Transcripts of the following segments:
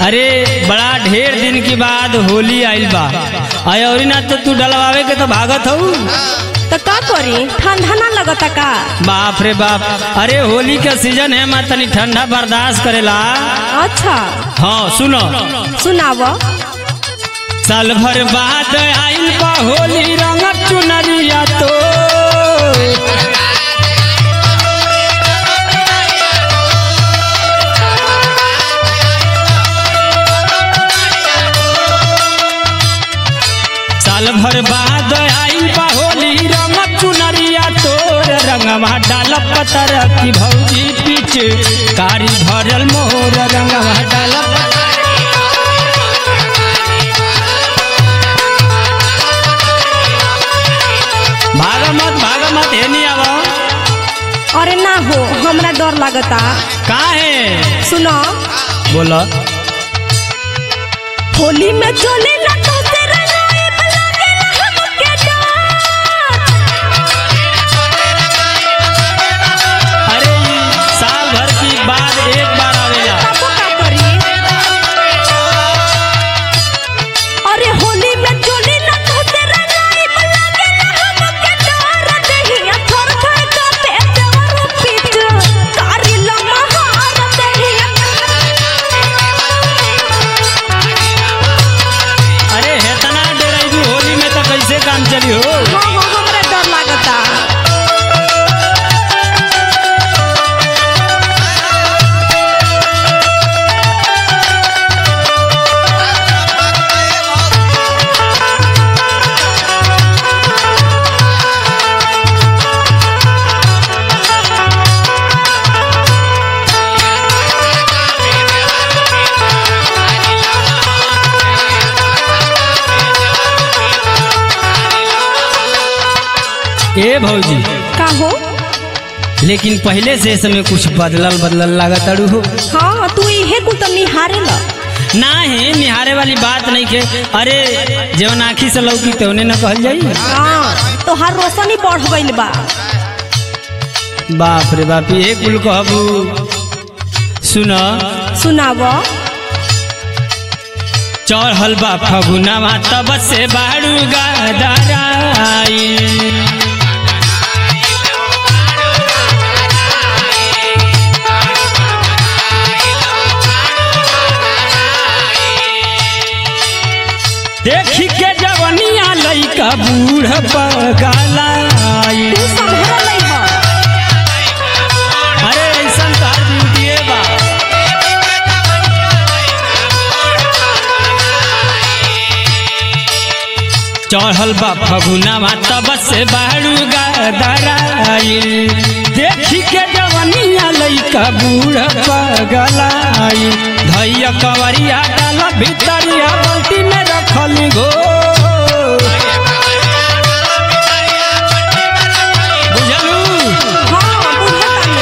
अरे बड़ा ढेर दिन के बाद होली आइल बा अय और ना तो तू डलवावे के तो भागत हऊ तो का करी ठंडा ना लगता का बाप रे बाप अरे होली का सीजन है मैं तनी ठंडा बर्दाश्त करेला अच्छा हाँ सुनो सुनाव साल भर बाद आइल बा होली रंग चुनरिया तो साल भर बाद आइल बा होली रंग चुनरिया तोर रंगवा डाल पतर की भौजी पीछ कारी भरल मोर रंगवा डाल भाग मत भाग मत हे नहीं आवा अरे ना हो हमरा डर लगता का है सुनो बोलो होली में चले ना तो तेरा नाइब लागेला हमके डर अरे ई साल भर की बाद एक बार आवेला तबो का करी अरे होली में चले ना तो तेरा नाइब लागेला हमके डर देहिया थर थर कांपे देवर पीठ कारी लमहार देहिया अरे हेतना डराई होली में तो कैसे काम चली हो हाँ हाँ हमरा डर लागता ए भौजी का हो लेकिन पहले से समय कुछ बदलल बदलल लागत अड़ू हो हाँ तू इहे कुल तो निहारे ल ना है निहारे वाली बात नहीं के अरे जवन आखी से लौकी तवने न कहल जाई हाँ तो हर रोशनी बढ़ गइल बा बाप रे बाप ये कुल कहबू सुन सुनाव चढ़ल बा फगुनावा तब से बाड़ू गदराई देखी के जवनिया लइका बूढ़ पगलाई तू संभर लई ह अरे ऐसा तार ब्यूटी बा चढ़ल बा फगुनावा तब से बाड़ू गदराई देखी के जवनिया लइका बूढ़ पगलाई धैया कवरिया डाल भीतरिया बाल्टी में रखल गो बुझलू हाँ बुझतानी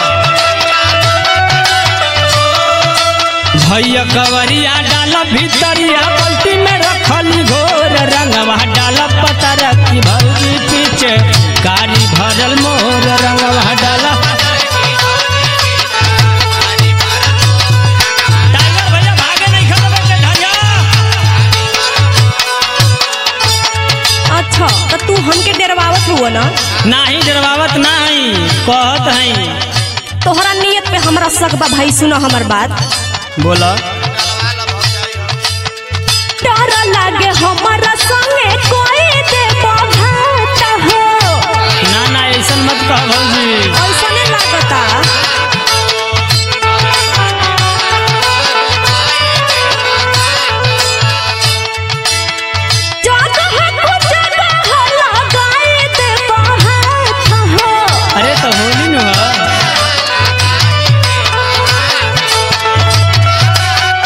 भैया कवरिया डाल भीतरिया बाल्टी में रखल घोर रंगवा डाल पतर की भौजी पीछे कारी भरल मोर रंगवा डाल टाइगर भैया भागे नहीं खतबे के धरिया अच्छा तो तू हमके डरवावत हुआ ना नाही डरवावत नाही कहत हई तोहरा नियत पे हमरा शक बा भाई सुनो हमर बात बोला डर लागे हमरा संगे कोई दे बघात हो ना ना ऐसा मत कह भौजी ऐसने लागता जगह को जगह लगाए दे बघात हो अरे तो होली न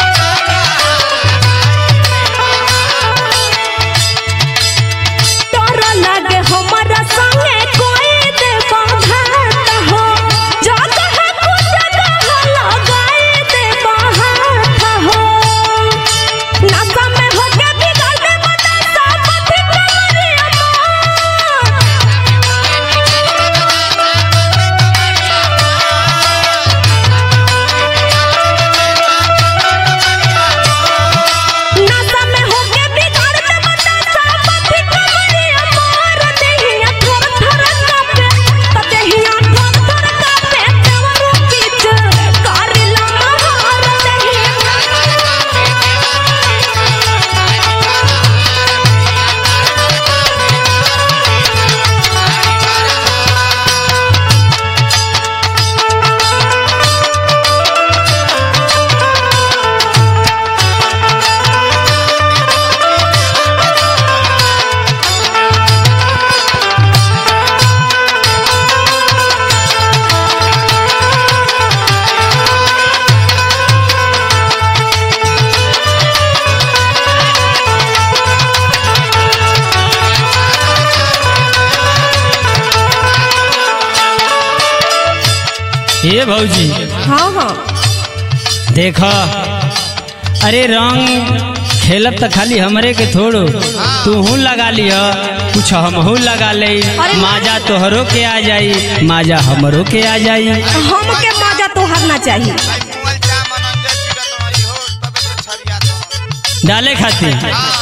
ये भौजी हाँ हाँ देख अरे रंग खेलब तो खाली हमरे के थोड़ो तू लगा लिह कुछ हमहू लगा ले अरे माजा तोहरो के आ जाई माजा हमरो के आ जाई हमके मजा तोहर ना चाहिए भाई मुअल जा मनन जे चिरत रही हो तबे तो छरिया तो डाले खातिर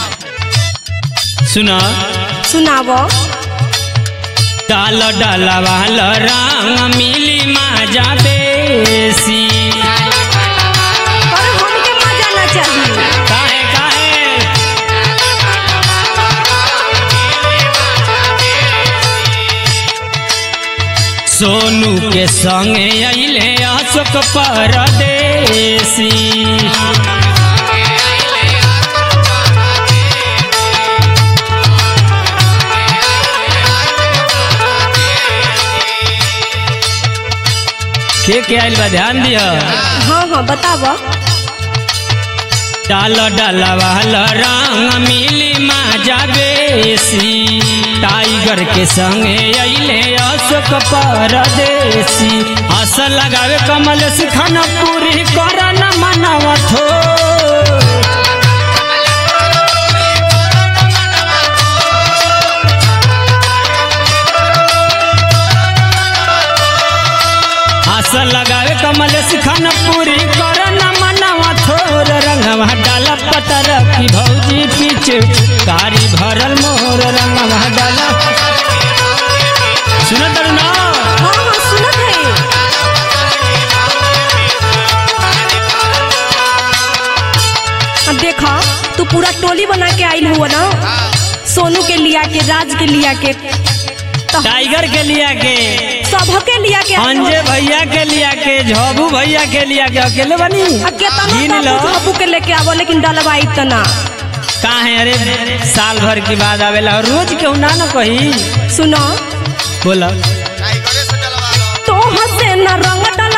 सुना सुनावो डाल डाला वाल रंग मिली माजा बेसी पर हमके मजा ना चाहिए काहे काहे सोनू के संगे अइले अशोक परदेसी के के आइल बा ध्यान दिया हाँ हाँ बतावो डाल डाल वाल रंग मिली माजा बेसी टाइगर के संगे अइले अशोक परदेसी हस लगावे कमल सिखन पूरी करन मनवा थो हस लगावे कमल सिखन पूरी करन मनवा थोर रंगवा डाल पतर की भौजी पीछ कारी भरल मोर रंगवा डाल सुनत तारू ना हाँ हाँ सुनत है अब देखा तू पूरा टोली बना के आइल हुआ ना सोनू के लिया के राज के लिया के तो टाइगर के लिया के सबके लिया के आइल अंजे हुआ। भैया के लिया के झबू भैया के लिया के अकेले बनी अब केतना गिन लो बाबू बाबू के लेके आवो लेकिन डलवाई तना का है अरे साल भर की बाद आवेला और रोज क्यों ना न कही सुनो बोला टाइगरे से डलवा लो तो हसे न रंग डल